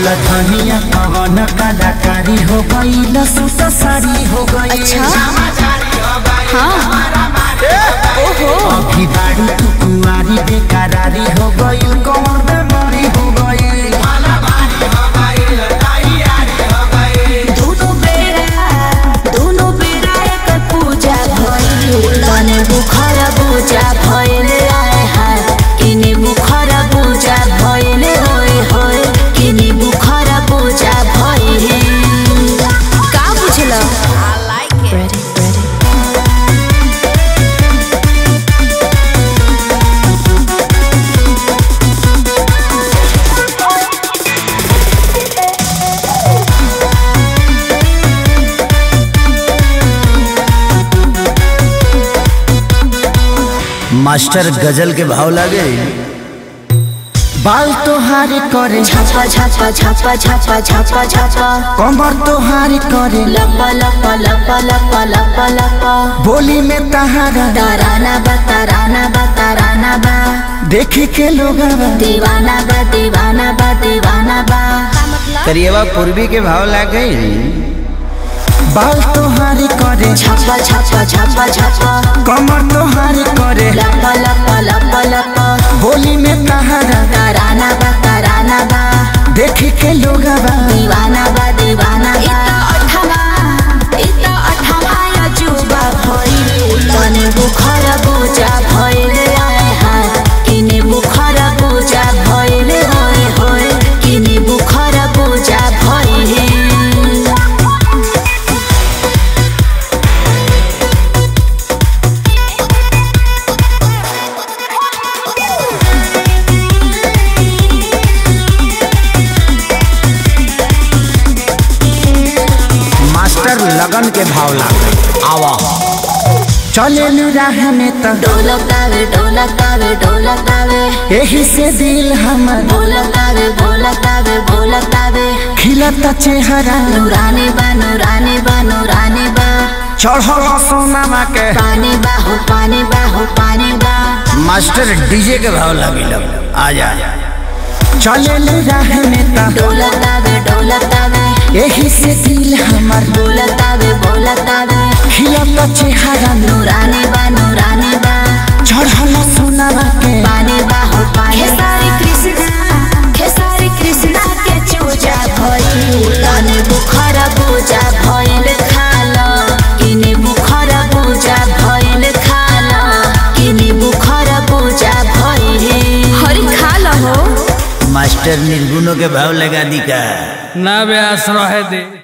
धनिया पवन कलाकारी हो गई सूट साड़ी हो गई अच्छा हाँ ओहो अभी बाड़ी तू कुंवारी बेकरारी हो गई कौन बेमारी हो गई दोनों बेरा दोनों बेरा एक पूजा भइल तने बुखार पूजा भइल आए हाय किने बुखार पूजा भइल होय होय किने बुखार पूजा भइल का बुझल Ready, ready. मास्टर गजल के भाव लागे बाल तोहार करे छापा छापा छापा छापा छापा छापा कमर तोहार करे लपा लपा लपा लपा लपा लपा बोली में तहारा ताराना बा ताराना बा ताराना बा देखे के लोग दीवाना बा दीवाना बा दीवाना बा करिएवा पूर्वी के भाव लागे बाल तोहार करे छापा छापा छापा छापा कमर तोहार करे लपा लपा लपा लपा बोली में तहारा ताराना बा ताराना बा देखे के लोग दीवाना बा दीवाना बा इता अठवा इता अठवा अजूबा भइल तने बुखार पूजा भइल आए हाय किने बुखार पूजा भइल होय होय किने बुखार पूजा भइल मास्टर लगन के भाव लागे आवा चले राह में तो ढोलकावे ढोलकावे ढोलकावे यही से दिल हमर ढोलकावे ढोलकावे ढोलकावे खिलता चेहरा नूरानी बा नूरानी बा नूरानी बा चढ़ल सोनामा के पानी बा हो पानी बा हो पानी बा मास्टर डीजे के भाव लगे आ जा चले राह में तो ढोलकावे ढोलकावे यही से दिल हमर बोलतावे बोलतावे खिलता चेहरा नूरानी बा नूरानी बा चढ़ल सोनामा के पानी बा हो पानी खेसारी कृष्णा खेसारी कृष्णा के चूजा भइल तने बुखार पूजा भइल खाल किने बुखार पूजा भइल खाल किने बुखार पूजा भइल हरि खाल हो मास्टर निर्गुणों के भाव लगा दी का ना व्यास रहे दे